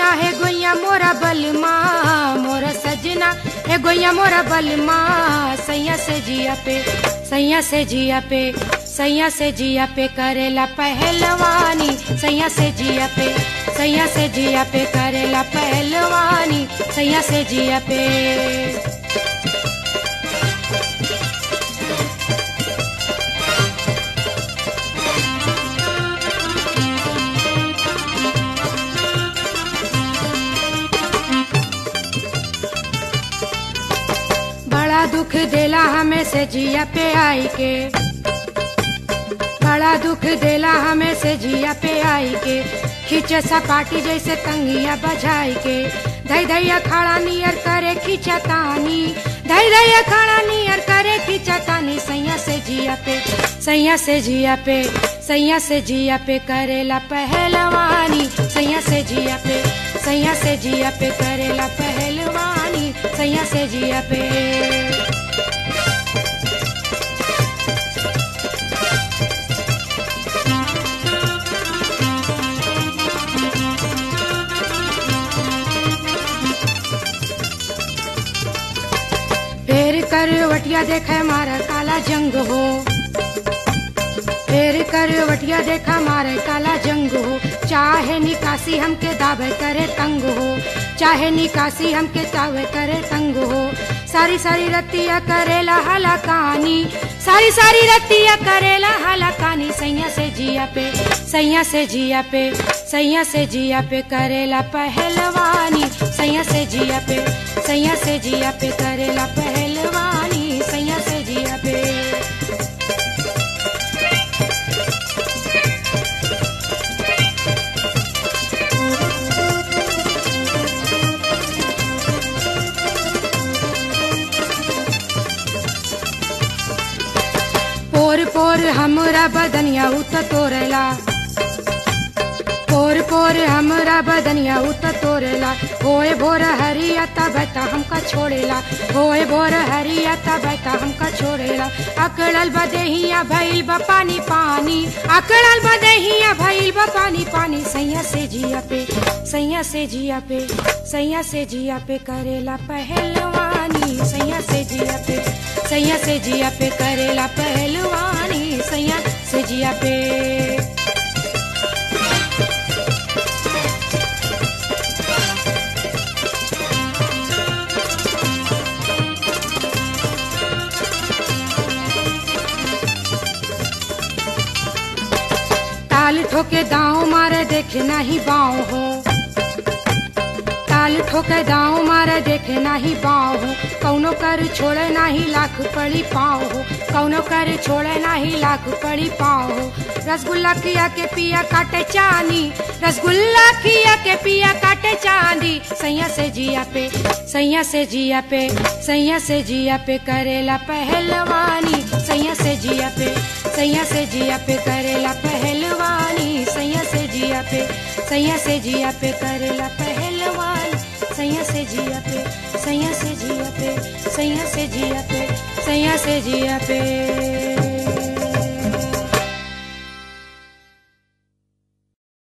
सजना है गोइया मोरा बलमा मोरा सजना है गोइया मोरा बलमा सैया से जिया पे सैया से जिया पे सैया से जिया पे करेला पहलवानी सैया से जिया पे सैया से जिया पे करेला पहलवानी सैया से जिया पे बड़ा दुख देला हमें से जिया पे आई के बड़ा दुख देला हमें से जिया पे आई के खींचे सपाटी जैसे तंगिया बजाई के धई धैया खड़ा नियर करे खींचा तानी धई धैया खड़ा नियर करे खींचा तानी सैया से जिया पे सैया से जिया पे सैया से जिया पे करेला पहलवानी सैया से जिया पे सैया से जिया पे करेला पहलवानी सैया से जिया पे फेर करवटिया देखे मारा काला जंग हो फेर करवटिया देखा मारे काला जंग हो चाहे निकासी हमके दावे करे तंग हो चाहे निकासी हमके दावे करे तंग हो सारी सारी रतिया करेला हलाकानी सारी सारी रतिया करेला हलाकानी सैया से जिया पे सैया से जिया पे सैया से जिया पे करेला पहलवानी सैया से जिया पे सैया से जिया पे करेला पहलवानी सैया से जिया पे पोर पोर हमरा बदनिया उत तोरेला पोर पोर हमरा बदनिया उत तोरेला होए भोर हरिया तबता हमका छोड़ेला होए भोर हरिया तबता हमका छोड़ेला अकड़ल बदेहिया भइल बा पानी पानी अकड़ल बदेहिया भइल बा पानी पानी सैया से जिया पे सैया से जिया पे सैया से जिया पे करेला पहलवानी सैया से जिया पे सैया से जिया पे करेला पहलवानी सैया से जिया पे ताल ठोके दाव मारे देखे नाही बाव हो ताल ठोके दाव मारे देखे नाही बाव हो कौनो कर छोड़े नाही लाख पड़ी पाव हो कौनो कर छोड़े नाही लाख पड़ी पाव हो रसगुल्ला खिया के पिया काटे चांदी रसगुल्ला खिया के पिया काटे चांदी सैया से जिया पे सैया से जिया पे सैया से जिया पे करेला पहलवानी सैया से जिया पे सैया से जिया पे करेला पहलवानी सैया से जिया पे सैया से जिया पे करेला पहलवानी सैया से जिया पे सैया से जिया पे सैया से जिया पे सैया से जिया पे